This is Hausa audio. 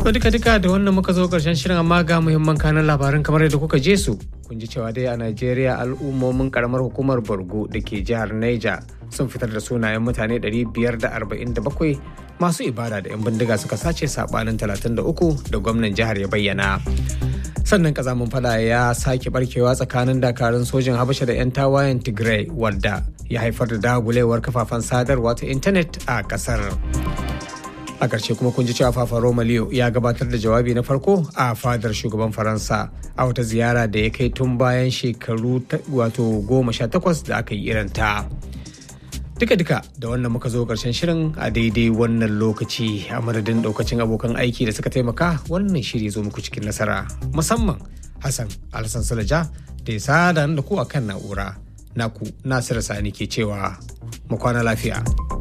To duka duka da wannan muka zo karshen shirin amma ga muhimman kanan labaran kamar yadda kuka je su. Kun ji cewa dai a Najeriya al'ummomin karamar hukumar Borgo da ke jihar Niger sun fitar da sunayen mutane 547 masu ibada da 'yan bindiga suka sace sabanin 33 da gwamnan jihar ya bayyana. Sannan kazamin fada ya sake barkewa tsakanin dakarun sojin Habasha da 'yan tawayen Tigray wadda ya haifar da dagulewar kafafen sadarwa ta intanet a kasar. a ƙarshe kuma kun ji cewa Papa Roma Leo ya gabatar da jawabi na farko a fadar shugaban Faransa a wata ziyara da ya kai tun bayan shekaru wato goma sha takwas da aka yi irinta. Duka-duka da wannan muka zo ƙarshen shirin a daidai wannan lokaci a madadin ɗaukacin abokan aiki da suka taimaka wannan shiri zo muku cikin nasara musamman Hassan Alhassan Sulaja da ya sada da ku a kan na'ura. Naku Nasiru Sani ke cewa mu kwana lafiya.